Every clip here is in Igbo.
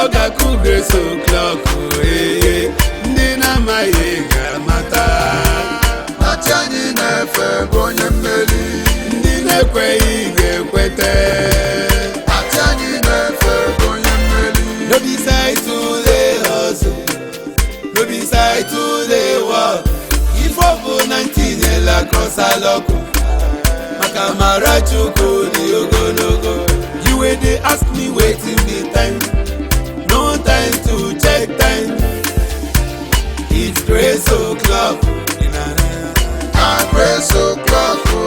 ga-akụ grace o'clock ee ndị na-amaghị ga-amata na chi anyị na-efe bụ onye mmeri ndị na-ekweghị ga-ekweta na chi anyị na-efe bụ onye mmeri no be side to dey hustle no be side to dey work ife ọ bụ na ntinyela kọsalọkụ maka mara chukwu dị ogologo you wey dey ask me wetin be time no time to check time it's grace o'clock na grace o'clock o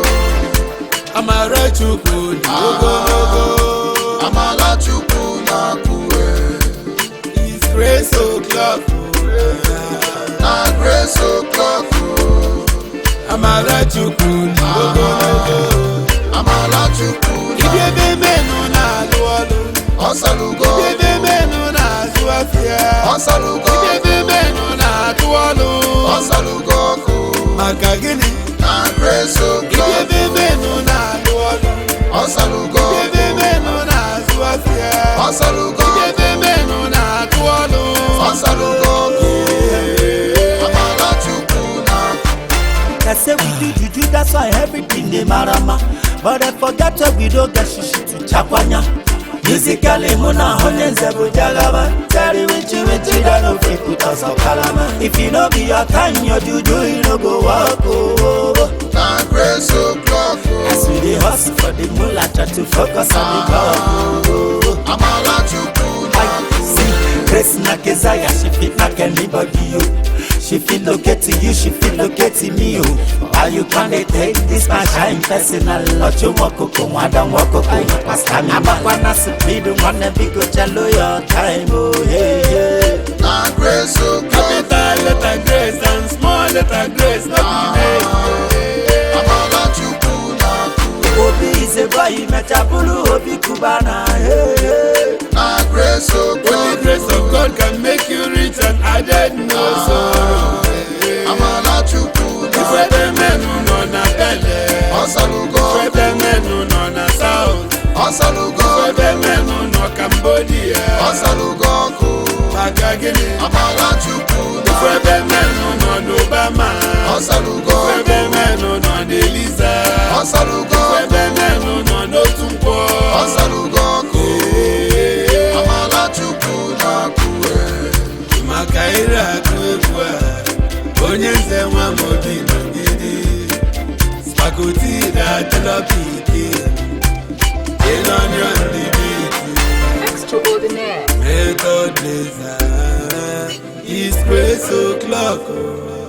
amara chukwu dị ogologo amala chukwu na-akwụwe it's grace o'clock na grace o'clock o amara chukwu dị ogologo amala chukwu ibi ebe menụ na-alụ ọlụ ọsalugo ibi ebe menụ na-azụ afịa ọsalugo ibi ebe menụ na-atụ ọlụ ọsalugo ọkụ maka gịnị na grace ibi o'clock ebe menụ na-alụ ọlụ ọsalugo ibi ebe menụ na-azụ afịa ọsalugo ibi ebe menụ na-atụ ọlụ ọsalugo ọkụ amala chukwu na-akwụ They say we do juju, that's why everything dey marama. But I forget where we don't get shishi to chakwanya. Musically, muna honey zebu jagaba. Tell with you, with you, don't know if put us on kalama. If you know be your time, your juju, you no go walk. Oh, oh. na grace o'clock As o we dey hustle for the moolah, try to focus on the goal. Oh, oh. amala chukwu I na-akwụ see Grace na Keziah, she fit knock anybody you. She fit locate to you, she fit locate to me you. Why you can't dey take this my shine personal? Ocho mokoko, mwada mwokoko, pasta mi Abakwana speed, wanna be go chalo your time, oh yeah yeah. na grace o'clock capital letter grace and small letter grace no be name amala chukwu na-akwụ Obi is a boy, mechabulu, Obi Kubana, yeah yeah. na grace only o'clock grace of God can make you rich and added no sorrow amala chukwu ife na ebe menụ nọ na bele ọsalugo ife ebe menụ nọ na south ọsalugo ife ebe menụ nọ cambodia ọsalugo ọkụ maka gịnị amala chukwu ife na ebe menụ nọ n'obama ọsalugo ife ebe menụ nọ n'eliza ọsalugo ife ebe menụ nọ n'otu nkwọ ọsalugo ọkụ amala chukwu na-akwụwe maka ire akụ egwu a onye nze nwa m obi nọgide spakoti na-atịlọpiti ịnọnyọ ndị biti Extraordinaire. method laser is grace o'clock